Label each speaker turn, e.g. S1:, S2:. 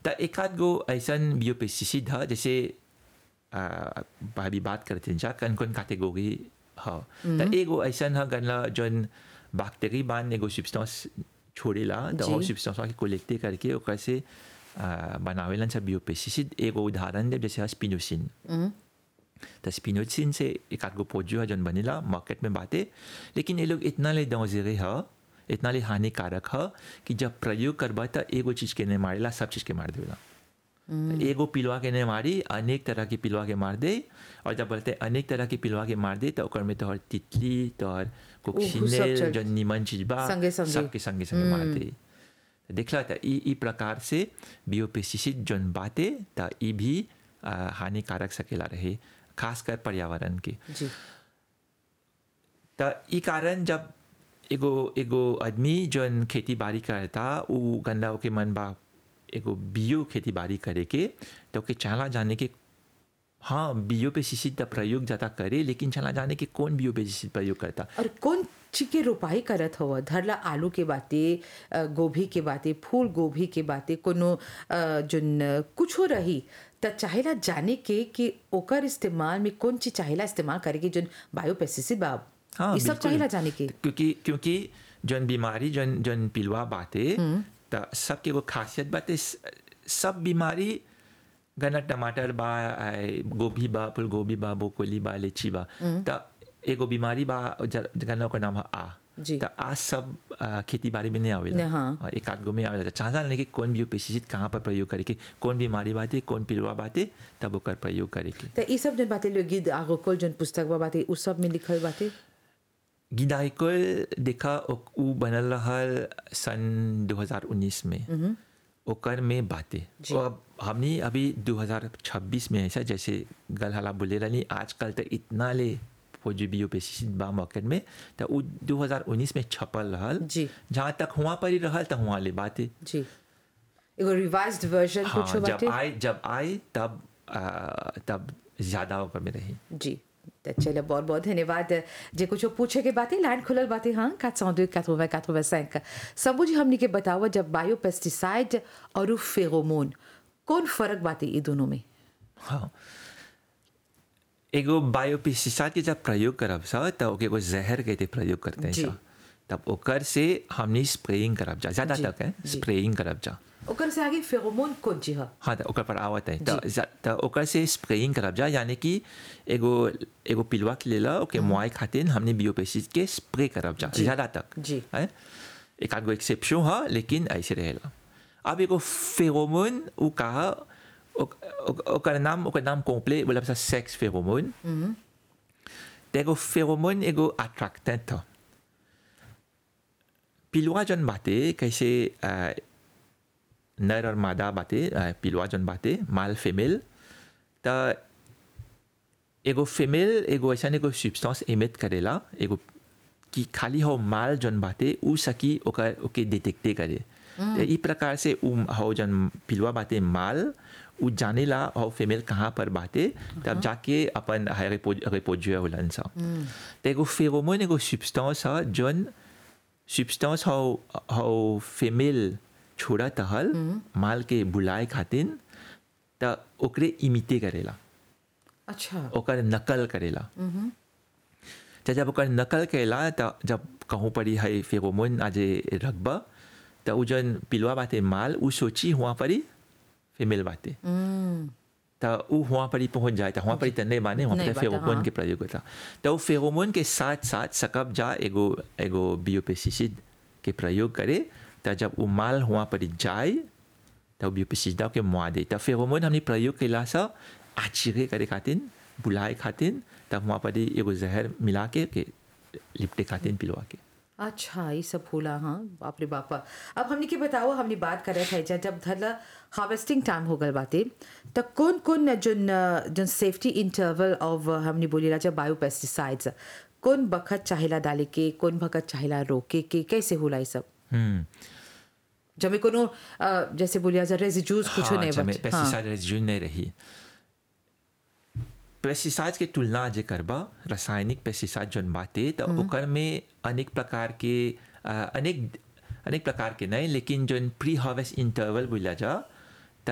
S1: त एक आध गो ऐसन बियोपेस्टिसाइड ह जैसे आ, अभी बात करते जा कौन कौन कैटेगरी ह त एगो ऐसन ह गनला जौन बैक्टीरिया बान एगो सब्सटेंस छोड़ेला त
S2: जी।
S1: वो सब्सटेंस के कोलेक्टे करके ओकर से आ, बनावेलन सब बियोपेस्टिसाइड एगो उदाहरण दे जैसे स्पिनोसिन तो स्पिनोसिन से एक आध गो पोजो है जौन बनेला मार्केट में बाटे लेकिन ये लोग इतना ले डॉन्जरे है इतना ले हानिकारक है कि जब प्रयोग करबा तो एगो चीज के नहीं मारेला सब चीज के मार देला तो एगो पिलवा के नहीं मारी अनेक तरह की पिलवा के मार दे और जब बोलते अनेक तरह की पिलवा के मार दे तो ओकर में तोहर तितली तोहर
S2: सब
S1: कोक्सिनेल
S2: चल-
S1: जौन निमन चीज बा
S2: संगे संगे।
S1: सबके संगे संगे मार दे तो देखला था ई ई प्रकार से बियोपेस्टिसाइड जौन बाटे त ई भी आ, हानिकारक सकेला रहे खासकर पर्यावरण के
S2: जी
S1: त ई कारण जब एगो एगो आदमी जौन खेती बाड़ी करता उ गंदा ओके मन बा एगो बियो खेती बाड़ी करे के तो ओके चाला जाने के हाँ बियो पेस्टिसाइड का प्रयोग ज़्यादा करे लेकिन चला जाने के कौन बियो पेस्टिसाइड प्रयोग करता
S2: और कौन ची के रोपाई करत हव धरला आलू के बाते अ, गोभी के बाते फूल गोभी के बाते कोनो अ, जोन अ, कुछो रही त चाहेला जाने के कि ओकर इस्तेमाल में कौन चीज चाहेला इस्तेमाल करे के जोन बायो पेस्टिसाइड बा
S1: हाँ
S2: ये सब
S1: बिल्कुल।
S2: चाहेला जाने के
S1: क्योंकि क्योंकि जौन बीमारी जौन जौन पिलवा बाटे त सबके वो खासियत बाटे स- सब बीमारी गना टमाटर बा आए, गोभी बा फूल गोभी बा ब्रोकोली बा लीची बा त एगो बीमारी बा ज- गना ओकर नाम है आ
S2: जी।
S1: त आ सब आ, खेती बाड़ी में नहीं आवेला
S2: नहीं, हाँ।
S1: और एक आध गो में आवेला चाहता नहीं कि कौन भी पेस्टिसाइड कहाँ पर प्रयोग करे के कौन बीमारी बाटे कौन पिलवा बाटे तब ओकर प्रयोग करे के
S2: त ई सब जोन बाते लो गिद आगोकोल जोन पुस्तक बा बाते उ सब में लिखल बाते
S1: गिदाइकोल देखा ओ- उ बनल रहल सन 2019 में ओकर में बातें
S2: जी।
S1: और हमने अभी 2026 में ऐसा जैसे गल हला बोले रही आजकल तो इतना ले पोजिबियो पेस्टिसाइड बा मार्केट में तो उ 2019 में छपल रहल
S2: जी।
S1: जहाँ तक हुआ पर ही रहल तो हुआ ले बातें
S2: जी एगो रिवाइज्ड वर्जन
S1: हाँ
S2: कुछो
S1: जब
S2: बाते
S1: आए जब आए तब आ, तब ज्यादा ओकर में रही
S2: जी त चलो बहुत बहुत धन्यवाद जे कुछ पूछे के बातें लाइन खुलल बातें हाँ 402 80 85 सबू जी हमनी के बताओ जब बायो पेस्टिसाइड और फेरोमोन कौन फर्क बातें ये दोनों में
S1: हाँ एगो बायोपेस्टिसाइड के जब प्रयोग करब सा तब ओके एगो जहर के ते प्रयोग करते हैं
S2: जी।
S1: सा तब ओकर से हमनी स्प्रेइंग करब जा ज्यादा
S2: जी,
S1: तक है
S2: जी।
S1: स्प्रेइंग करब जा
S2: ओकर से आगे फेरोमोन कौन चीज है
S1: हाँ तो ओकर पर आवत है तो जा- तो ओकर से स्प्रेइंग करब जा यानी कि एगो एगो पिलवा के लेला ओके मुआई खातिर हमने बियोपेस्टिसाइड के स्प्रे करब जा
S2: जी।
S1: ज्यादा तक
S2: जी।
S1: है एक आध गो एक्सेप्शन है लेकिन ऐसे रहेला अब एगो फेरोमोन उ कहा ओक- ओक- ओकर नाम ओकर नाम कॉम्प्ले बोला सा सेक्स फेरोमोन तो एगो फेरोमोन एगो अट्रैक्टेंट था पिलवा जन बाते कैसे आ, नर और मादा बाते आ, पिलवा जन बाते माल फीमेल तो एगो फीमेल एगो ऐसा एगो सब्सटेंस एमिट करेला एगो कि खाली हो माल जन बाते उ सकी ओकर ओके डिटेक्टे करे तो ई प्रकार से उ हो जन पिलवा बाते माल उ जानेला हो फीमेल कहाँ पर बाते तब जाके अपन रिपोजियो होलन सा तो एगो फेरोमोन एगो सब्सटेंस है जन सब्सटेंस हो हो फीमेल छोड़ा तहल माल के बुलाए खातिर त ओकरे इमिटे करेला
S2: अच्छा
S1: ओकर नकल करेला तो जब ओकर नकल करेला त जब कहूँ पड़ी है फेरोमोन आज रखबा तो उ जन पिलवा बाते माल उ सोची हुआ पड़ी फीमेल बाते तो उ हुआ पड़ी पहुंच जाए तो हुआ पड़ी तो नहीं माने हुआ
S2: नहीं
S1: पड़ी
S2: बाता,
S1: फेरोमोन
S2: हाँ।
S1: के प्रयोग होता तो फेरोमोन के साथ साथ सकब जा एगो एगो बियोपेस्टिसाइड के प्रयोग करे तो जब उ माल हुआ पड़ी जाए तो बियोपेस्टिसाइड के मुआ दे तो फेरोमोन हमने प्रयोग कैला सा आचिरे करे खातिर बुलाए खातिर तब वहाँ पर एगो जहर मिला के, के लिपटे खातिर पिलवा के
S2: अच्छा ये सब होला हाँ बाप रे बापा अब हमने के बताओ हमने बात करे थे जा जब धरला हार्वेस्टिंग टाइम हो गल बाते तो कौन कौन zone zone safety interval off हमने बोली राजा बायो पेस्टिसाइड्स कौन बखत चाहेला डाले के कौन बखत चाहेला रोके के कैसे होला ये सब
S1: हम्म
S2: जब में कोनो अ, जैसे बोलिया जा रेजिड्यूज कुछ
S1: हाँ,
S2: नहीं
S1: अच्छा, में
S2: बच हाँ
S1: पेस्टिसाइड रेजिड्यू नहीं रही पेस्टिसाइड के तुलना जे करबा रासायनिक पेस्टिसाइड जौन बाटे तो ओकर में अनेक प्रकार के अ, अनेक अनेक प्रकार के नहीं लेकिन जौन प्री हार्वेस्ट इंटरवल बोला जा